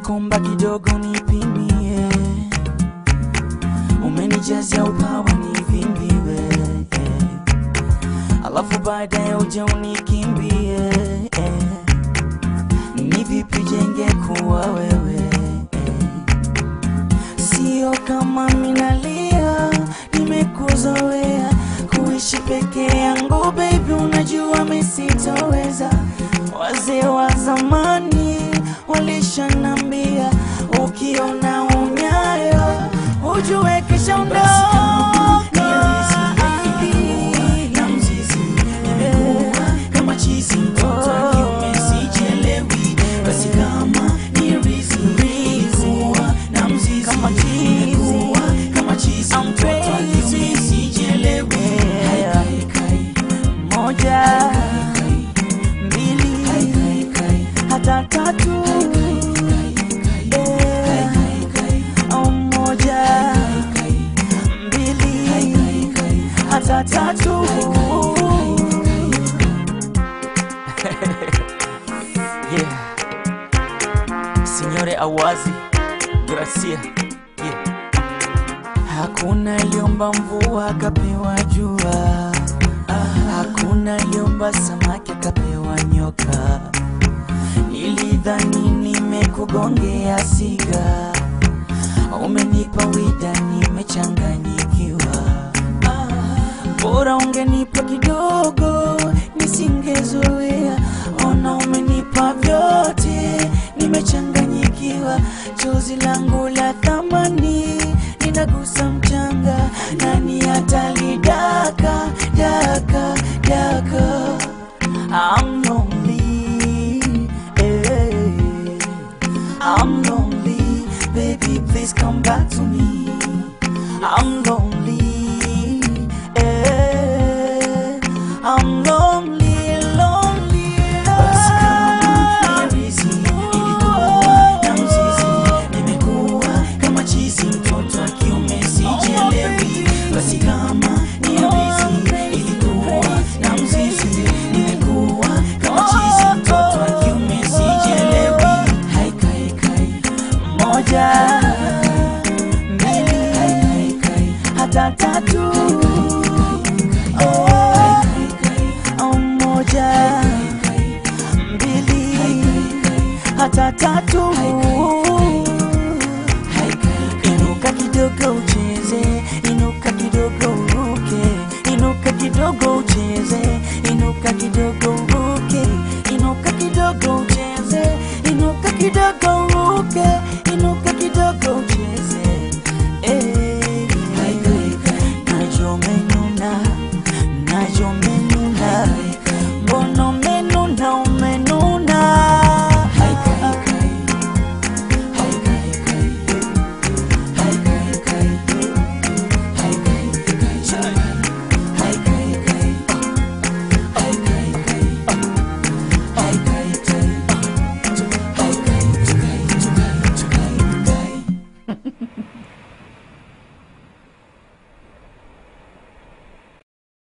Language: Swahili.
nakomba kidogo nipimie, umenijazia upawa nivimbiwe, alafu baadaye uje unikimbie. Ni vipi jenge kuwa wewe, sio kama minalia, nimekuzoea kuishi peke yangu baby, unajua misitoweza. Wazee wa zamani walishanambia, ukiona unyayo ujue kisha ondoka. na mzizi nimekuwa kama chizi mtoto wa kiume sijielewi basi kama ni rizi nilikuwa na mzizi Kama chizi. nimekuwa kama chizi I'm mtoto wa kiume crazy. sijielewi Yeah. Hai, kai, Moja, kai, mbili, kai, kai, kai, hata tatu. Yeah. kai, kai, Oh, moja, kai, mbili, kai, kai. hata tatu. Yeah. Signore Awazi, Gracia. Yeah. Hakuna aliomba mvua akapewa jua, hakuna aliomba samaki akapewa nyoka. Nilidhani nimekugongea siga, umenipa wida, nimechanganyikiwa. Bora ungenipa kidogo, nisingezoea. Ona umenipa vyote, nimechanganyikiwa. Chozi langu la thamani linagusa mchanga, nani atalidaka daka daka? I'm lonely, eh. I'm lonely, baby, please come back to me. I'm lonely, eh. I'm lonely, lonely. Basi kama ni rizi, nilikuwa na mzizi, nimekuwa kama chizi, mtoto wa kiume sijielewi. Basi kama ni rizi, nilikuwa na mzizi, nimekuwa kama chizi, mtoto wa kiume sijielewi. Hai, kai, kai, Moja, mbili, kai, kai, hata tatu. Oh, kai, kai, oh, moja, kai, mbili, kai, kai. hata tatu.